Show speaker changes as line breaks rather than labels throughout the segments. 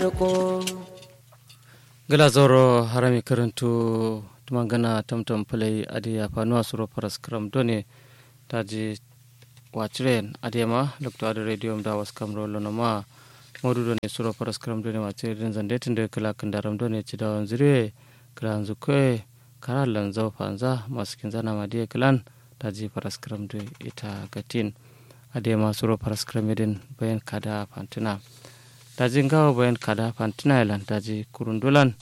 gala zoro harami karantu tumangana tamtam play adi apanuwa suro paras kram done taji wachiren adiyama lokto adi radio da was kamro lono ma modu done suro paras kram done wachiren zande tinde kala kandaram done chidawan zire kala nzukwe kara lanzau panza maskin zana madiye kalan taji paras kram do ita gatin adiyama suro paras kram edin bayan kada pantina daji ngawa bayan kada pantina ilan daji kurundulan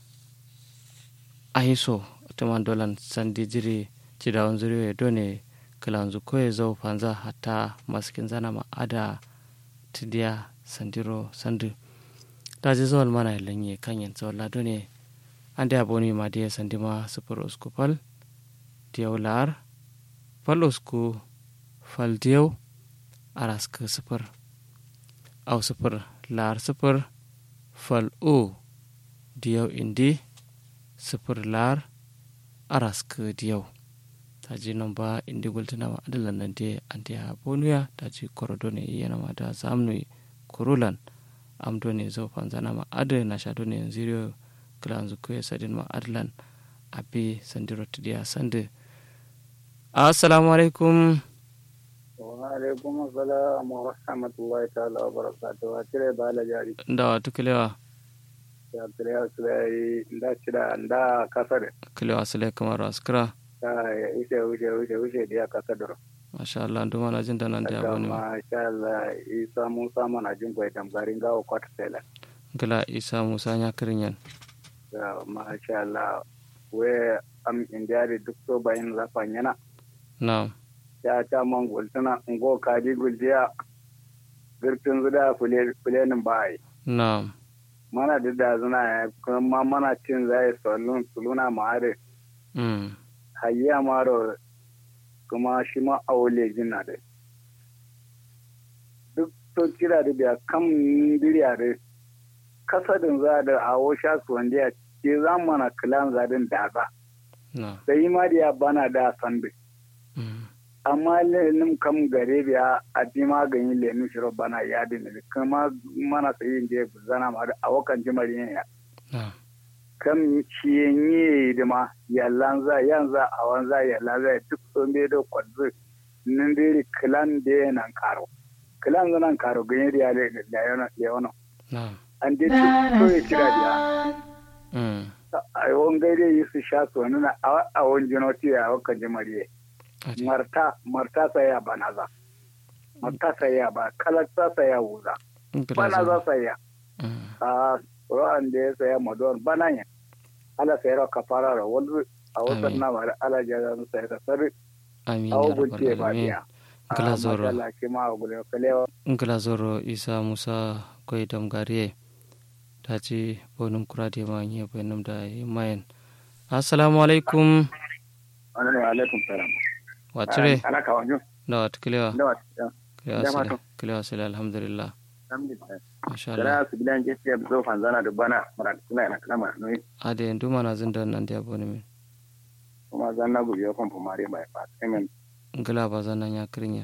ahiso tuman dolan sandi jiri cidawan zuriwe done kalanzu koye zau panza hatta maskin zana ma ada tidiya sandiro sandu daji zawal mana lanye kanyen zawala done ande aboni ma diya sandi ma super usku fal diyaw lar fal usku fal diyaw araska super au super lar super fal u diyaw indi super lar araska diyaw taji nomba indi gultinama adalan nan de ante ha bonuya taji korodone iyanama da zamnu kurulan amdone zo panzanama ade nasha done zirio kilanzu kuye sadin ma adalan abi sandiro tidiya sande assalamu alaikum
alaikum assalam wa rahmatullahi ta'ala wa barakatuh wa tire bala jari
ndawa tukilewa
ya tire asulai nda cida nda kasare
kilewa sule kamar askira
ta use use use use dia kasadoro
masha Allah nduma na jin danan da aboni ma
masha Allah isa musa mana jin kwai tamgarin gawo kwata sela
gila isa musa nya kirinyan
ya masha Allah we am indiari duk to bayin zafan yana
na'am
ya ta man gultuna ngo kaji guljiya girtin zuda fulenin bai
na'am
mana da da zuna kuma mana cin zai solun suluna ma'are
mm
hayya maro kuma shi ma aule jina da duk to kira da biya kam biriya da kasadin za da awo sha su wanda ya ce za mana kilan zadin daza
na'am
da yi ma da ya bana da sande
mm
amma lenin kam gare biya a bi maganin lenin shiro bana ya dina kuma mana sai yin je zana ma da awokan jimari ne ya
na'am
kam ciyenye da ma yallan za yan za a wan za yallan za duk so me da kwadzu nin diri kilan da nan karo kilan zanan karo ganye da yale da yana da yana
na'am
an dai so ya kira da
mm
a won gaire yi su sha so nuna a won jinoti a wakan jimari
ati
marta marta saya banaza marta saya ba kalata saya wuza
gila
banaza
zo
saya
mm
a ruwan da ya saya madon bananya ala sayar kafara da wani a wasan
Amin.
na mara ala jaza su sayar sari
amin
a
ya
gunce
rabbal
ba
alamin
biya
Gila zoro.
Allah ke ma gudu kalewa
ngila zoro isa musa koy dam gariye taci bonum kurade ma nye bonum da mayen assalamu alaikum
wani ne alaikum salam
wacire
ala ka wanyo
da wat kilewa
da wata
kilewa
da
sile
mato.
kilewa sile alhamdulillah masha Allah
Gara su bilan je siya zo fanzana da bana mara suna yana kalama no
ade nduma na zinda nan da boni min
kuma zan na gubiyo kon pomare mai fa semen
ngila ba zan nan ya kirinyen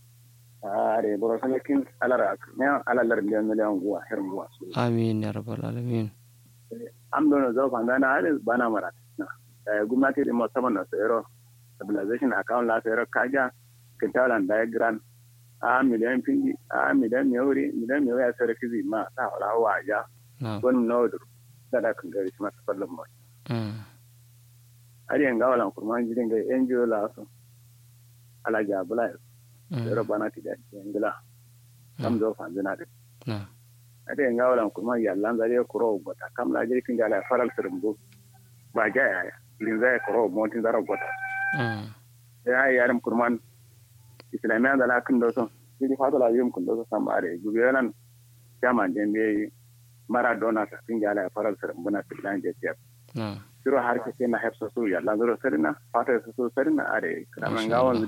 are boro sane kin alara ne alalar miliyan miliyan guwa herin guwa su
amin ya rabbal alamin
am dono zo fanzana are bana mara na eh gwamnati da musamman na tsero stabilization account la tsero kaja kintalan diagram a miliyan pindi a miliyan mewri miliyan mewri ya tsere kizi ma ta wala waja
na
gon nodur sada kan gari shi masa fallon mu
mm
ari en gawalan kurman jirin ga NGO la so ala ja bula tsero
mm
bana ti da ngila kam zo fanzana da
na
ari en gawalan kurman yallan zare kuro gota kam la jirkin ga la faral sirmbu ba ja ya lin zai kuro montin zara gota
mm
ya yi yarim kurman islamiyan da lakin da son jiri fata la yim kun da son samba are gubi yanan jaman den be maradona ta tin jala ya faral sar buna filan je tiya
na
siro har ke na hefsa su ya la zuro sarina fata su sarina are
Masha
kaman gawon